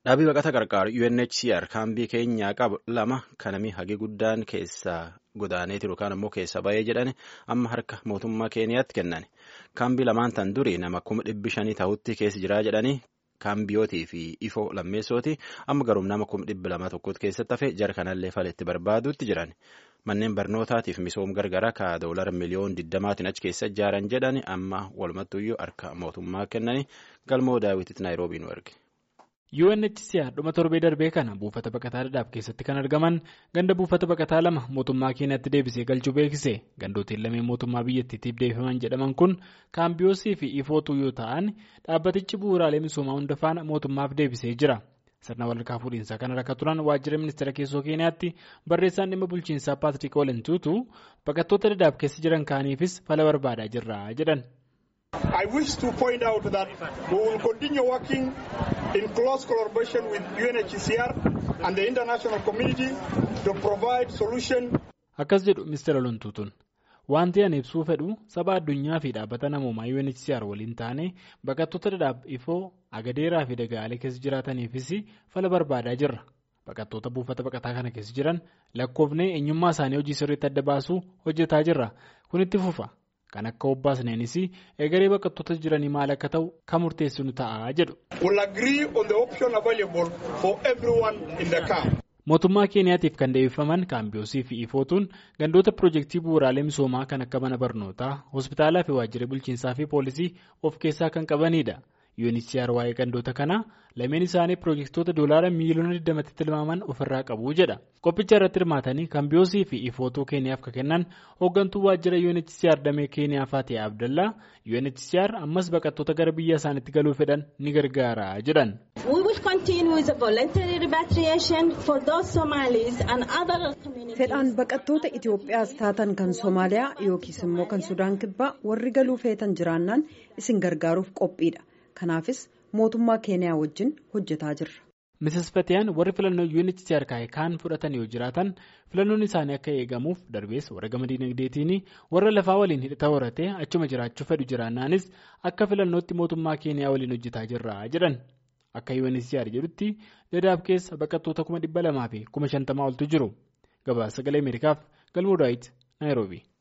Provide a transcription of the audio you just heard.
Dhaabii baqata qarqaaru UNHCR kaambii keenyaa qabu lama kanami hagi guddaan keessaa godaaneeti yookaan ammoo keessa ba'ee jedhani amma harka mootummaa keeniyaatti kennan. Kaambii lamaan tan durii nama kuma dhibbi shanii ta'utti keessa jiraa jedhanii kaambiyootii fi ifoo lammeessooti amma garuu nama kuma dhibbi lama tokkotti keessatti hafe jara kanallee faletti barbaaduutti jiran. Manneen barnootaatiif misoom gargara ka doolara miliyoon digdamaatiin achi keessa ijaaran jedhani amma walumattuyyuu harka mootummaa kennani galmoo daawwititti naayiroobii nu erge. UNHCR dhuma torbee darbee kana buufata baqataa Dadaab keessatti kan argaman ganda buufata baqataa lama mootummaa keenyatti deebisee galchuu beeksise gandootiin lameen mootummaa biyyattiitiif deebifaman jedhaman kun kaambiyoosii fi ifootuu yoo ta'an dhaabbatichi bu'uuraalee misoomaa hunda faana mootummaaf deebisee jira. sirna walharkaa fuudhinsaa kana rakka turan waajjira ministeera keessoo keeniyaatti barreessaan dhimma bulchiinsaa paatrik oolentuutu baqattoota Dadaab keessa jiran kaaniifis fala barbaadaa jirra jedhan. I wish to point out that we will continue working in close collaboration with UNHCR and the international community to provide solution. Akkas jedhu Mr. Olontuutun. Wanti ani ibsuu fedhu saba addunyaa fi dhaabbata namoomaa UNHCR waliin taane baqattoota Dadaab ifoo agadeeraa fi dagaalee keessa jiraataniifis fala barbaadaa jirra. Baqattoota buufata baqataa kana keessa jiran lakkoofnee eenyummaa isaanii hojii sirriitti adda baasuu hojjetaa jirra. Kun itti fufa. Kan akka obbaasneenis egeree baqattoota jiranii maal akka ta'u kan murteessinu ta'a jedhu. Mootummaa Keeniyaatiif kan deebifaman kaambiyoosii fi ifootuun gandoota piroojeektii bu'uuraalee misoomaa kan akka mana barnootaa, hospitaalaa fi waajjira bulchiinsaa fi poolisii of keessaa kan qabanidha. UNHCR waa'ee gandoota kanaa lameen isaanii piroojeektoota doolaara miiliyoona 20tti tilmaaman ofirraa qabu jedha. Qophicha irratti hirmaatanii kaambiyoosii fi ifootuu keeniyaaf kan kennan hooggantuu waajjira UNHCR damee keeniyaa Faatee Abdallaa UNHCR ammas baqattoota gara biyya isaaniitti galuu fedhan ni gargaara jedhan. Fedhaan baqattoota Itoophiyaas taatan kan Somaaliyaa yookiis immoo kan Sudaan kibbaa warri galuu feetan jiraannaan isin gargaaruuf qophiidha. Kanaafis mootummaa keeniyaa wajjin hojjetaa jirra. Mrs. Fatiyaan warri filannoo UNHCR kaa'e kaan fudhatan yoo jiraatan filannoon isaanii akka eegamuuf darbees warra gama dinagdeetiin warra lafaa waliin hidhata horatee achuma jiraachuu fedhu jiraannaanis akka filannootti mootummaa keeniyaa waliin hojjetaa jirra jedhan. Akka UNHCR jedhutti Dadaab keessa baqattoota kuma dhibba lamaa fi kuma shantamaa oltu jiru. Gabaasa sagalee Ameerikaaf galmoo daawit Naayiroobii.